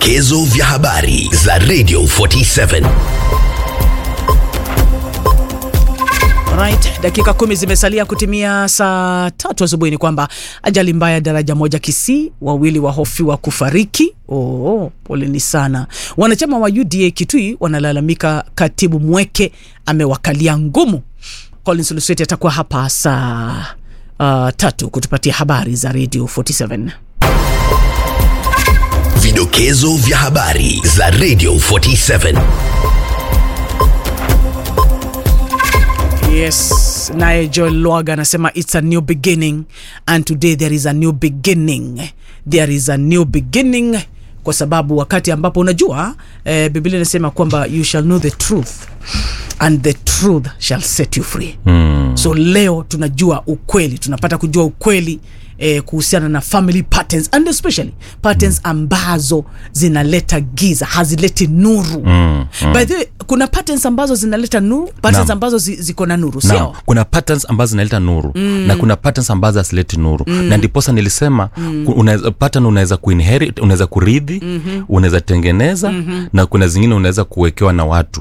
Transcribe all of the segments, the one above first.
Vidokezo vya habari za Radio 47. Right, dakika kumi zimesalia kutimia saa tatu asubuhi. Ni kwamba ajali mbaya daraja moja Kisii, wawili wahofiwa kufariki. Oh, poleni sana. Wanachama wa UDA Kitui wanalalamika katibu Mweke amewakalia ngumu. Collins Lusweti atakuwa hapa saa uh, tatu kutupatia habari za Radio 47. Vidokezo vya habari za Radio 47. Yes, naye Joel Lwaga anasema it's a new beginning and today there is a new beginning. There is a new beginning kwa sababu wakati ambapo unajua eh, Biblia inasema kwamba you shall know the truth and the truth shall set you free. Mm. So leo tunajua ukweli, tunapata kujua ukweli eh, kuhusiana na family patterns and especially patterns ambazo zinaleta giza, hazileti nuru. Mm. By the way, kuna patterns ambazo zinaleta nuru, patterns Naam. ambazo zi, ziko na nuru, Naam, sio? kuna patterns ambazo zinaleta nuru na kuna patterns ambazo hazileti nuru na ndiposa nilisema ku- unaweza, pattern unaweza kuinherit unaweza kurithi unaweza tengeneza na kuna zingine unaweza kuwekewa na watu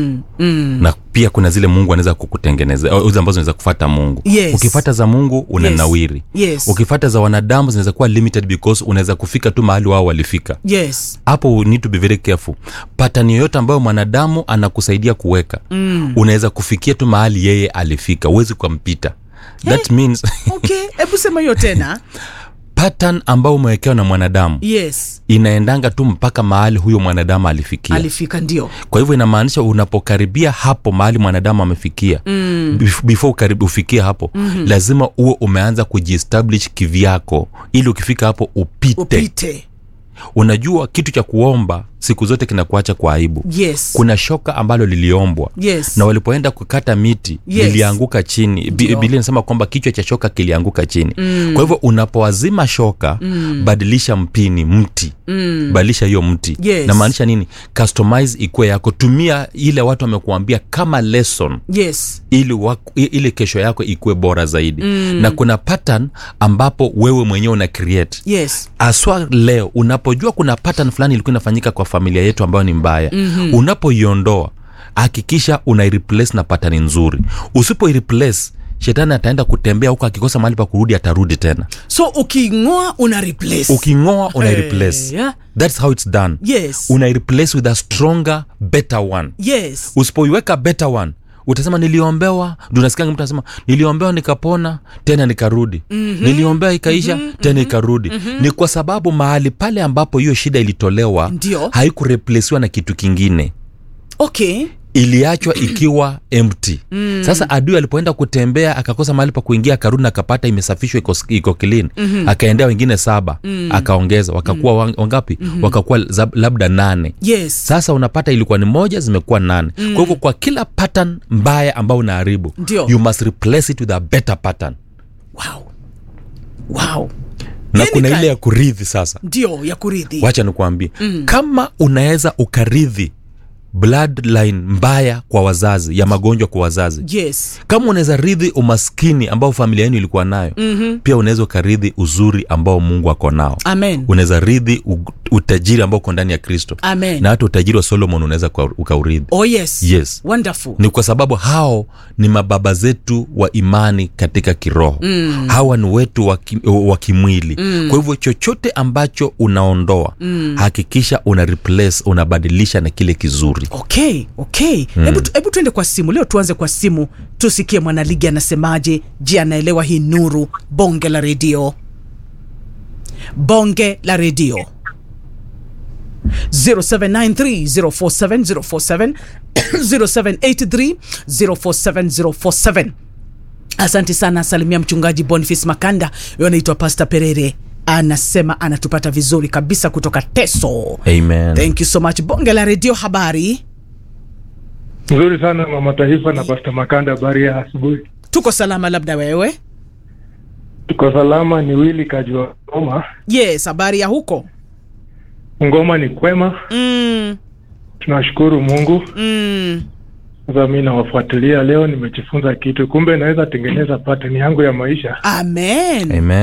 na pia kuna zile mungu anaweza kukutengeneza au hizo ambazo unaweza kufata mungu Yes. ukifata za mungu unanawiri Yes. ukifata za wanadamu zinaweza kuwa limited because unaweza kufika tu mahali wao walifika Yes. hapo we need to be very careful patani yoyote ambayo mwanadamu anakusaidia kuweka mm. unaweza kufikia tu mahali yeye alifika huwezi kumpita that means Okay, hebu sema hiyo tena. pattern ambayo umewekewa na mwanadamu Yes. inaendanga tu mpaka mahali huyo mwanadamu alifikia Alifika ndio. kwa hivyo inamaanisha unapokaribia hapo mahali mwanadamu amefikia mm. before ukaribi, ufikie hapo mm-hmm. lazima uwe umeanza kujiestablish kivyako ili ukifika hapo upite, Upite. unajua kitu cha kuomba siku zote kinakuacha kwa aibu Yes. kuna shoka ambalo liliombwa Yes. na walipoenda kukata miti Yes. lilianguka chini Bi- Ndio. biblia inasema kwamba kichwa cha shoka kilianguka chini mm. kwa hivyo unapowazima shoka mm. badilisha mpini mti mm. badilisha hiyo mti Yes. namaanisha nini customize ikuwe yako tumia ile watu wamekuambia kama lesson Yes. ili, waku, i- ili kesho yako ikuwe bora zaidi mm. na kuna pattern ambapo wewe mwenyewe una create Yes. aswa leo unapojua kuna pattern fulani ilikuwa inafanyika kwa familia yetu ambayo ni mbaya mm-hmm. unapoiondoa hakikisha unaireplace na pattern nzuri usipoireplace shetani ataenda kutembea huko akikosa mahali pa kurudi atarudi tena So uking'oa una replace. uking'oa unaireplace yeah. thats how its done Yes. unaireplace with a stronger better one Yes. usipoiweka better one utasema niliombewa ndio unasikianga mtu anasema niliombewa nikapona tena nikarudi mm-hmm. niliombewa ikaisha mm-hmm. tena ikarudi mm-hmm. ni kwa sababu mahali pale ambapo hiyo shida ilitolewa Ndio. haikureplesiwa na kitu kingine Okay. iliachwa ikiwa empty mm. sasa adui alipoenda kutembea akakosa mahali pa kuingia akarudi na akapata imesafishwa iko, iko clean mm-hmm. akaendea wengine saba mm. akaongeza wakakuwa mm. wangapi mm-hmm. wakakuwa zab- labda nane Yes. sasa unapata ilikuwa ni moja zimekuwa nane mm. kwa hivyo kwa kila pattern mbaya ambayo unaharibu Ndio. you must replace it with a better pattern Wow. Wow. na Hii ni kuna kali. ile ya kurithi sasa Ndio ya kurithi. wacha nikuambie mm. kama unaweza ukarithi bloodline mbaya kwa wazazi ya magonjwa kwa wazazi Yes. kama unaweza ridhi umaskini ambao familia yenu ilikuwa nayo mm-hmm. pia unaweza ukaridhi uzuri ambao mungu ako nao Amen. unaweza ridhi u- utajiri ambao uko ndani ya kristo Amen. na hata utajiri wa solomon unaweza kwa- ukauridhi Oh yes. Yes. Wonderful. ni kwa sababu hao ni mababa zetu wa imani katika kiroho mm. hawa ni wetu wa ki- wa kimwili mm. kwa hivyo chochote ambacho unaondoa mm. hakikisha una replace unabadilisha na kile kizuri Okay, okay. Hebu tu- hebu tuende kwa simu leo, tuanze kwa simu tusikie mwanaligi anasemaje. Je, anaelewa hii nuru? Bonge la redio, bonge la redio 0793047047 0783047047 Asante sana, salimia mchungaji Boniface Makanda. Huyo anaitwa Pastor Perere, anasema anatupata vizuri kabisa kutoka Teso. amen Thank you so much. Bonge la redio, habari Nzuri sana mama taifa na Pasta Makanda, habari ya asubuhi. tuko salama, labda wewe? Tuko salama, ni Wili Kajua Ngoma. Yes, habari ya huko? Ngoma ni kwema, mm, tunashukuru Mungu. mm. Sasa mi nawafuatilia leo, nimejifunza kitu, kumbe naweza tengeneza pattern yangu ya maisha. Amen. amen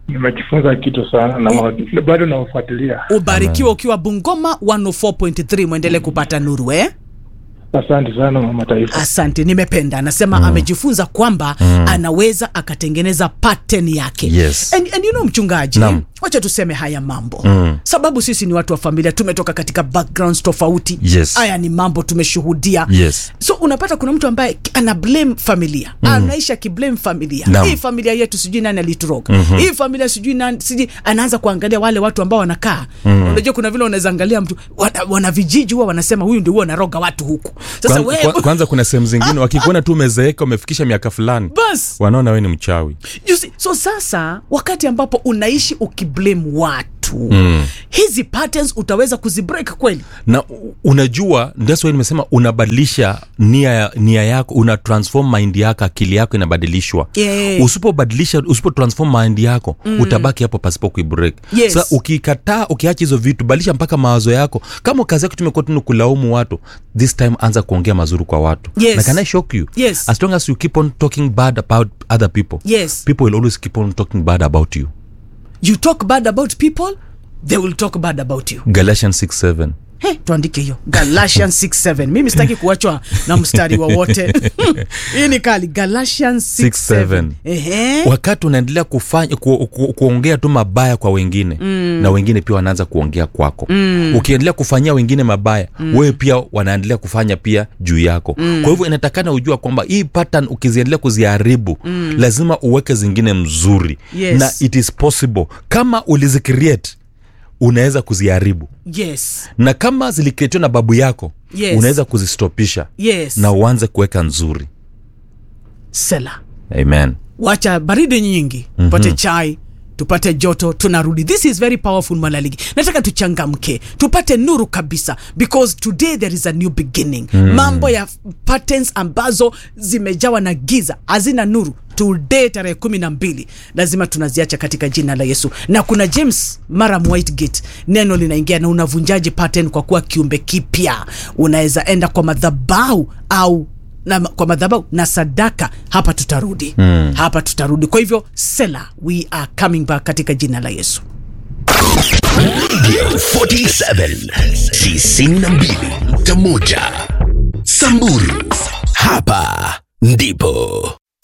nimejifunza kitu sana na wa- bado nawafuatilia. ubarikiwa ukiwa bungoma 104.3 mwendelee kupata nuru eh? Asante sana mama taifa. asante nimependa anasema mm. amejifunza kwamba mm. anaweza akatengeneza pattern yake Yes. and, and you know mchungaji Naam. wacha tuseme haya mambo mm. sababu sisi ni watu wa familia tumetoka katika backgrounds tofauti Yes. haya ni mambo tumeshuhudia Yes. so unapata kuna mtu ambaye ana blame familia mm. anaisha akiblame familia Naam. hii familia yetu sijui nani alituroga mm-hmm. hii familia sijui nani sijui anaanza kuangalia wale watu ambao wanakaa mm. unajua kuna vile unaweza angalia mtu wana, wana vijiji huwa wanasema huyu ndio huwa anaroga watu huku sasa Kwan- wewe kwa- kwanza kuna sehemu zingine wakikuona tu umezeeka umefikisha miaka fulani bas wanaona we ni mchawi You see, so sasa wakati ambapo unaishi ukiblame watu mm. hizi patterns utaweza kuzibreak kweli na u- unajua that's why nimesema unabadilisha nia, ya- nia yako una transform mind yako akili yako inabadilishwa Yeah. usipobadilisha usipo transform mind yako mm. utabaki hapo pasipo kuibreak Yes. sasa ukikataa ukiacha hizo vitu badilisha mpaka mawazo yako kama kazi yako tumekuwa tunu kulaumu watu this time anza kuongea mazuri kwa watu Yes. na can I shock you Yes. as long as you keep on talking bad about other people Yes. people will always keep on talking bad about you you talk bad about people they will talk bad about you galatians 6 7 Hey, tuandike hiyo galatians 67 mimi sitaki kuachwa na mstari wowote hii ni kali galatians 67 Ehe. wakati unaendelea kufanya ku, ku, kuongea tu mabaya kwa wengine mm. na wengine pia wanaanza kuongea kwako mm. ukiendelea kufanyia wengine mabaya mm. wewe pia wanaendelea kufanya pia juu yako mm. kwa hivyo inatakana ujua kwamba hii pattern ukiziendelea kuziharibu mm. lazima uweke zingine mzuri Yes. na it is possible kama ulizicreate unaweza kuziharibu yes na kama zilikreatiwa na babu yako Yes. unaweza kuzistopisha yes na uanze kuweka nzuri sela amen wacha baridi nyingi tupate chai tupate joto tunarudi this is very powerful mwanaligi nataka tuchangamke tupate nuru kabisa because today there is a new beginning mm. mambo ya patterns ambazo zimejawa na giza hazina nuru today tarehe kumi na mbili lazima tunaziacha katika jina la yesu na kuna james maram whitegate neno linaingia na unavunjaji pattern kwa kuwa kiumbe kipya unaweza enda kwa madhabau au na kwa madhabau na sadaka hapa tutarudi mm. hapa tutarudi kwa hivyo sela we are coming back katika jina la yesu Radio 47 92.1 Samburu. Hapa ndipo